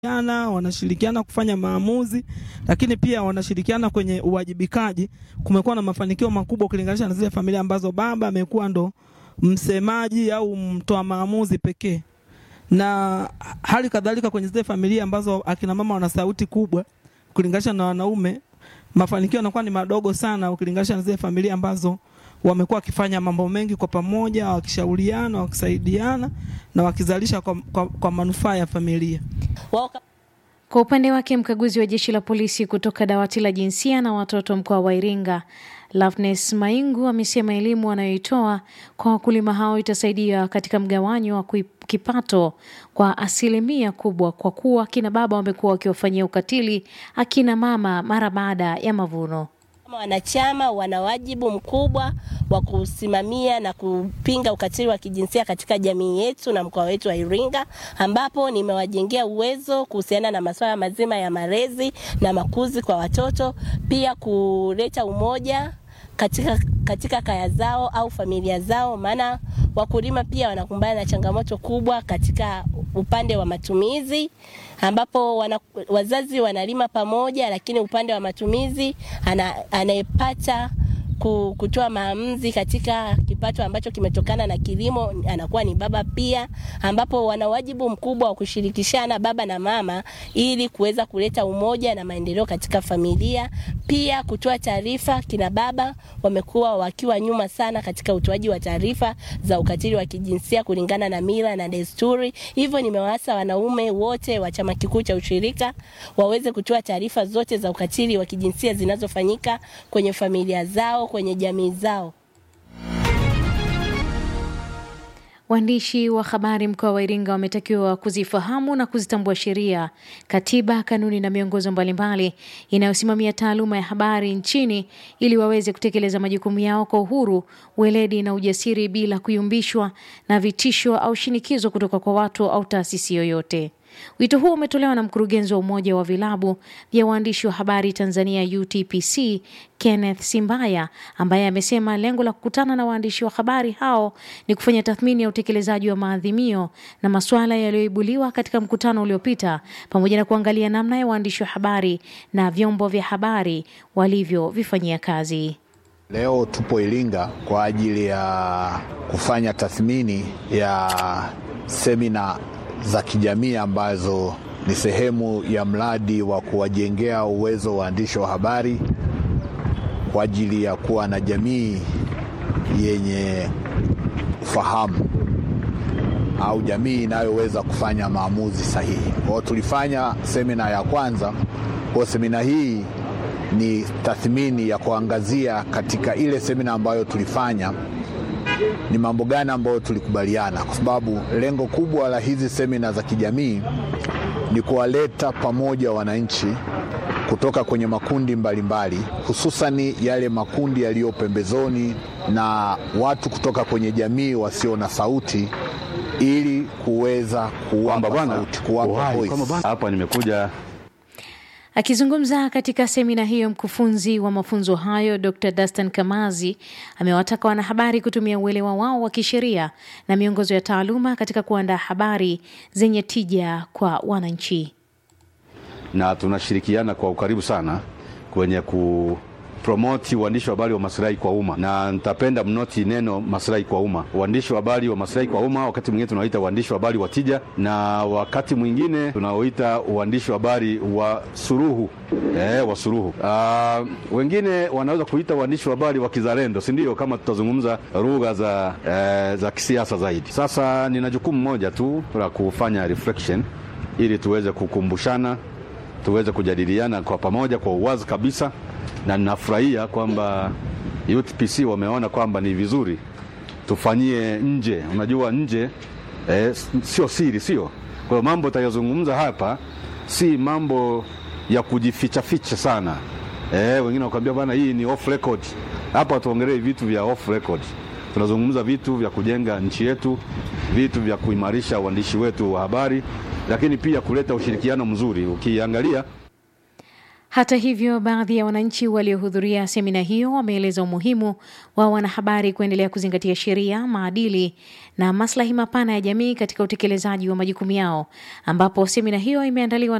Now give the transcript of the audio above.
wanashirikiana wanashirikiana kufanya maamuzi, lakini pia wanashirikiana kwenye uwajibikaji. Kumekuwa na mafanikio makubwa ukilinganisha na zile familia ambazo baba amekuwa ndo msemaji au mtoa maamuzi pekee, na hali kadhalika kwenye zile familia ambazo akina mama wana sauti kubwa ukilinganisha na wanaume, mafanikio yanakuwa ni madogo sana ukilinganisha na zile familia ambazo wamekuwa wakifanya mambo mengi kwa pamoja, wakishauriana, wakisaidiana na wakizalisha kwa, kwa, kwa manufaa ya familia. Kwa upande wake mkaguzi wa jeshi la polisi kutoka dawati la jinsia na watoto mkoa wa Iringa Loveness Maingu amesema elimu wanayoitoa kwa wakulima hao itasaidia katika mgawanyo wa kipato kwa asilimia kubwa, kwa kuwa akina baba wamekuwa wakiwafanyia ukatili akina mama mara baada ya mavuno. Kama wanachama wana wajibu mkubwa wa kusimamia na kupinga ukatili wa kijinsia katika jamii yetu na mkoa wetu wa Iringa, ambapo nimewajengea uwezo kuhusiana na masuala mazima ya malezi na makuzi kwa watoto, pia kuleta umoja katika, katika kaya zao au familia zao, maana wakulima pia wanakumbana na changamoto kubwa katika upande wa matumizi ambapo wana, wazazi wanalima pamoja, lakini upande wa matumizi anayepata kutoa maamuzi katika kipato ambacho kimetokana na kilimo anakuwa ni baba pia, ambapo wana wajibu mkubwa wa kushirikishana baba na mama ili kuweza kuleta umoja na maendeleo katika familia. Pia kutoa taarifa, kina baba wamekuwa wakiwa nyuma sana katika utoaji wa taarifa za ukatili wa kijinsia kulingana na mila na desturi. Hivyo nimewaasa wanaume wote wa chama kikuu cha ushirika waweze kutoa taarifa zote za ukatili wa kijinsia zinazofanyika kwenye familia zao kwenye jamii zao. Waandishi wa habari mkoa wa Iringa wametakiwa kuzifahamu na kuzitambua sheria, katiba, kanuni na miongozo mbalimbali inayosimamia taaluma ya habari nchini ili waweze kutekeleza majukumu yao kwa uhuru, weledi na ujasiri bila kuyumbishwa na vitisho au shinikizo kutoka kwa watu au taasisi yoyote. Wito huo umetolewa na mkurugenzi wa Umoja wa Vilabu vya Waandishi wa Habari Tanzania UTPC Kenneth Simbaya, ambaye amesema lengo la kukutana na waandishi wa habari hao ni kufanya tathmini ya utekelezaji wa maadhimio na masuala yaliyoibuliwa katika mkutano uliopita pamoja na kuangalia namna ya waandishi wa habari na vyombo vya habari walivyovifanyia kazi. Leo tupo Iringa kwa ajili ya kufanya tathmini ya semina za kijamii ambazo ni sehemu ya mradi wa kuwajengea uwezo waandishi wa habari kwa ajili ya kuwa na jamii yenye ufahamu au jamii inayoweza kufanya maamuzi sahihi. Kwa hiyo tulifanya semina ya kwanza. Kwa semina hii ni tathmini ya kuangazia katika ile semina ambayo tulifanya ni mambo gani ambayo tulikubaliana, kwa sababu lengo kubwa la hizi semina za kijamii ni kuwaleta pamoja wananchi kutoka kwenye makundi mbalimbali, hususani yale makundi yaliyo pembezoni na watu kutoka kwenye jamii wasio na sauti, ili kuweza kuwapa sauti, kuwapa voice. Hapa nimekuja Akizungumza katika semina hiyo, mkufunzi wa mafunzo hayo Dr. Dastan Kamazi amewataka wanahabari kutumia uelewa wao wa kisheria na miongozo ya taaluma katika kuandaa habari zenye tija kwa wananchi. Na tunashirikiana kwa ukaribu sana kwenye ku promoti uandishi wa habari wa maslahi kwa umma, na nitapenda mnoti neno maslahi kwa umma. Uandishi wa habari wa maslahi kwa umma, wakati mwingine tunaoita uandishi wa habari wa tija, na wakati mwingine tunaoita uandishi wa habari wa suruhu eh, wa suruhu. Uh, wengine wanaweza kuita uandishi wa habari wa kizalendo, si ndio? Kama tutazungumza lugha za, eh, za kisiasa zaidi. Sasa nina jukumu moja tu la kufanya reflection ili tuweze kukumbushana, tuweze kujadiliana kwa pamoja kwa uwazi kabisa na ninafurahia kwamba UTPC wameona kwamba ni vizuri tufanyie nje. Unajua nje eh, sio siri, sio kwa hiyo mambo tutayozungumza hapa si mambo ya kujificha ficha sana eh, wengine wakwambia bana, hii ni off record. Hapa tuongelee vitu vya off record, tunazungumza vitu vya kujenga nchi yetu, vitu vya kuimarisha uandishi wetu wa habari, lakini pia kuleta ushirikiano mzuri. Ukiangalia Hata hivyo, baadhi ya wananchi waliohudhuria semina hiyo wameeleza umuhimu wa wanahabari kuendelea kuzingatia sheria, maadili na maslahi mapana ya jamii katika utekelezaji wa majukumu yao, ambapo semina hiyo imeandaliwa